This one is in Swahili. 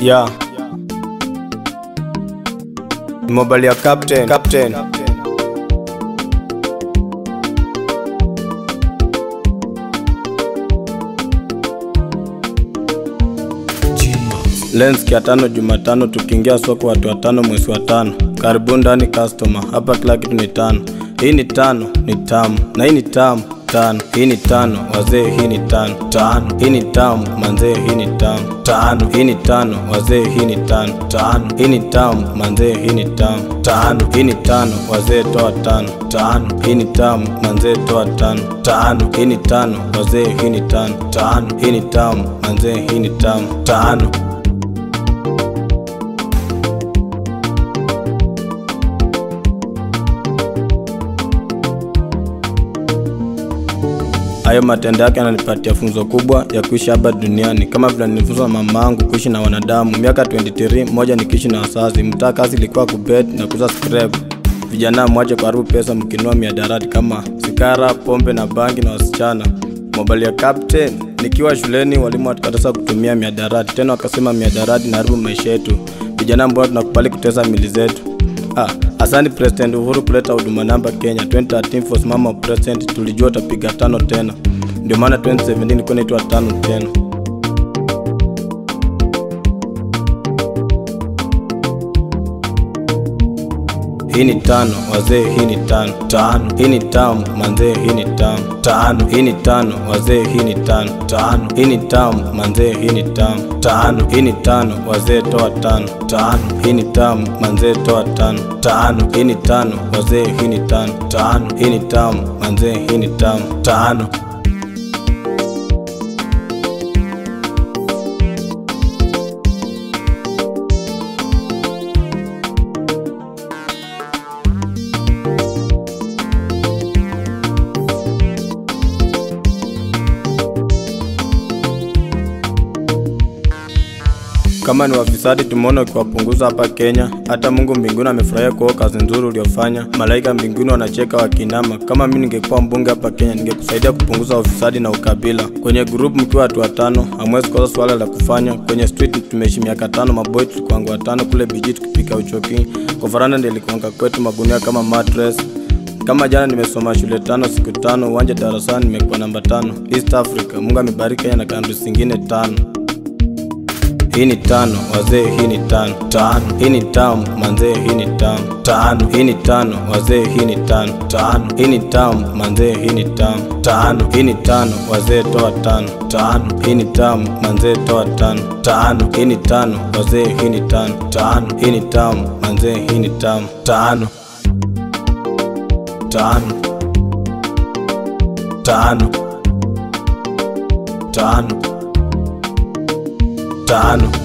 Yeah. Mobile ya captain. Captain. Lens ya tano Jumatano, tukiingia soko watu watano mwezi wa tano. Karibuni ndani customer, hapa kila kitu ni tano. Hii ni tano, ni tamu na hii ni tamu tano. Hii ni tano wazee, hii ni tano tano. Hii ni tamu manzee, hii ni tamu tano. Hii ni tano wazee, hii ni tano tano. Hii ni tamu manzee, hii ni tamu tano. Hii ni tano wazee, toa tano tano. Hii ni tamu manzee, toa tano tano. Hii ni tano wazee, hii ni tano tano. Hii ni tamu manzee, hii ni tamu tano. Hayo matendo yake yananipatia funzo kubwa ya kuishi hapa duniani, kama vile nilifunzwa na mamangu kuishi na wanadamu. Miaka 23 moja nikiishi na wazazi, mtaa kazi ilikuwa kubet na kuuza scrap. Vijana mwache kuharibu pesa mkinua miadarati kama sigara, pombe na bangi na wasichana. Mobile ya captain, nikiwa shuleni walimu watukataza kutumia miadarati, tena wakasema miadarati inaharibu maisha yetu. Vijana mbona tunakubali kutesa mili zetu? Ah, asante President Uhuru kuleta huduma namba Kenya 2013 for mama president, tulijua utapiga tano tena, ndio maana 2017 ilikuwa inaitwa tano tena. Hii ni tano wazee, hii ni tano tano. Hii ni tamu manzee, hii ni tamu tano. Hii ni tano wazee, hii ni tano tano. Hii ni tamu manzee, hii ni tamu tano. Hii ni tano wazee, toa tano tano. Hii ni tamu manzee, toa tano tano. Hii ni tano wazee, hii ni tano tano. Hii ni tamu manzee, hii ni tamu tano. Kama ni wafisadi tumeona ukiwapunguza hapa Kenya. Hata Mungu mbinguni amefurahia kwa kazi nzuri uliofanya. Malaika mbinguni wanacheka wakinama. Kama mimi ningekuwa mbunge hapa Kenya, ningekusaidia kupunguza ufisadi na ukabila. Kwenye group mkiwa watu watano, hamwezi kosa swala la kufanya. Kwenye street tumeishi miaka tano, maboy tulikuanga watano kule biji tukipika uchoki. Kwa faranda ndio ilikuanga kwetu magunia kama mattress. Kama jana nimesoma shule tano siku tano, uwanja darasani nimekuwa namba tano. East Africa, Mungu amebariki Kenya na countries zingine tano. Hii ni tano wazee, hii ni tano tano. Hii ni tamu manzee, hii ni tamu tano. Hii ni tano wazee, hii ni tano tano. Hii ni tamu manzee, hii ni tamu tano. Hii ni tano wazee, toa tano tano. Hii ni tamu manzee, toa tano tano. Hii ni tano wazee, hii ni tano tano. Hii ni tamu manzee, hii ni tamu tano tano tano tano tano